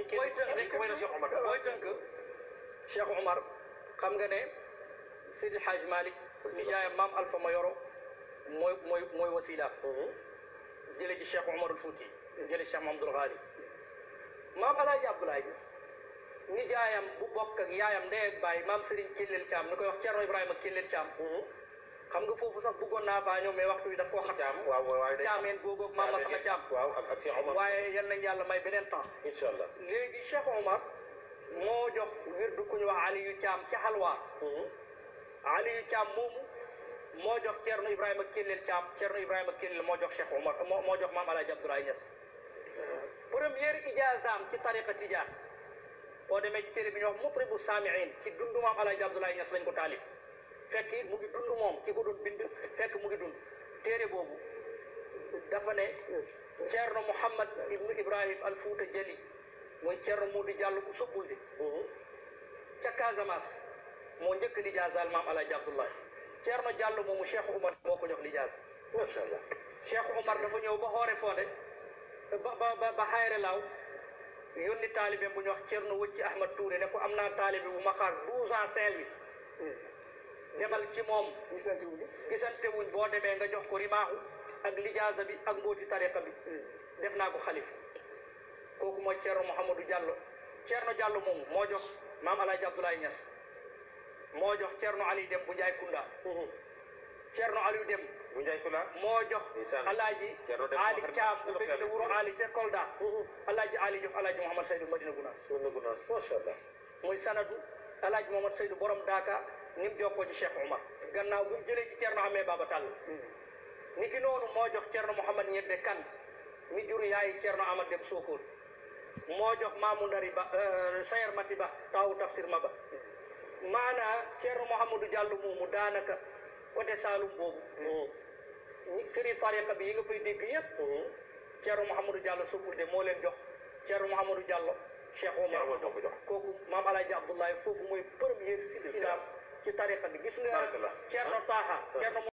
booy tënk rek way na Cheikh Omar booy tënk Cheikh Omar xam nga ne Seydi Hadj Malick nijaayam maam Alpha Mayoro mooy mooy mooy wasila jële ci Cheikh Omarul Fouti jële ci Cheikh Mamadou Ghali maam Alaaji Abdoulaye Niass nijaayam bu bokk ak yaayam ndey ak baay maam Serigne Kellel Thiam ni koy wax Thierno Ibrahima Kellel Thiam xam nga foofu sax bëggoon naa faa ñëw mais waxtu wi daf koo xam Thiam waaw waaye day caameen googu ak maam Masama Thiam waaw ak ak Cheikh Omar waaye yal nañ yàlla may beneen temps incha allah léegi Cheikh Omar moo jox wirdu ku ñu wax Aliyu Thiam ca Halwa Aliyu Thiam moomu moo jox Thierno Ibrahima Kellel Thiam Thierno Ibrahima Kellel moo jox Cheikh Omar moo moo jox maam Alaaji Abdoulaye Niass première ijaazaam ci tariqa tijaan boo demee ci téere bi ñu wax mutribu saamiin ci dundu maam Alaaji Abdoulaye Niass lañ ko taalif fekk it mu ngi dund moom ki ko doon bind fekk mu ngi dund téere boobu dafa ne Thierno Mouhamad ibnu Ibrahim al Fouta Jali mooy Thierno Modou Diallo bu soppul de ca Casamance moo njëkk lijaazaal maam Alaaji Abdoulaye Thierno Diallo moomu Cheikh Oumar moo ko jox lijaasa macha allah Cheikh Oumar dafa ñëw ba xoore fonde ba ba ba ba xayre laaw yónni taalibe bu ñu wax Thierno Wëcci Ahmad Touré ne ko am naa taalibe bu ma xaar douze ans Saint-Louis demal ci moom ñu sant wu ñu. gisante wuñ boo demee nga jox ko rimaaxu ak lijaasa bi ak mbooti tariqa bi def naa ko xalif kooku mooy Thierno Mouhamadou Diallo Thierno Diallo moomu moo jox maam Alaaji Abdoulaye Niass moo jox Thierno Ali Dem bu Njaay Kunda Thierno Aliou Dem bu Njaay Kula moo jox Ndeysaan. alaaji Thierno Dem Ali Fakar Thiam Ba- bu bëgg na wuro Ali te Kolda alaaji Ali jox alaaji Mouhamad Seydou Madina Gounass soo na gunaas macha allah muy sanadu alaaji Mouhamad Seydou borom Daaka ni mu jokkoo ci Cheikh Omar gannaaw bu mu jëlee ci Thierno Amee Baba Tall ni ki noonu moo jox Thierno Mouhamad Ñebbe Kan mi jur yaayi Thierno Amad Dem Sokone moo jox Mamou Ndari Ba Sayer Mati Ba taawu tafsir ma ba maanaa Thierno Mouhamadou Diallo moomu daanaka côté Saloum boobu ñi këri tariqa bi yi nga koy dégg yëpp Thierno Mouhamadou Diallo Sokul de moo leen jox Thierno Mouhamadou Diallo Cheikh Omar Cheikh Omar moo ko jox. kooku maam Alaaji Abdoulaye foofu mooy première silsila ci tariqa bi gis nga Barakallah. Thierno Taha Thierno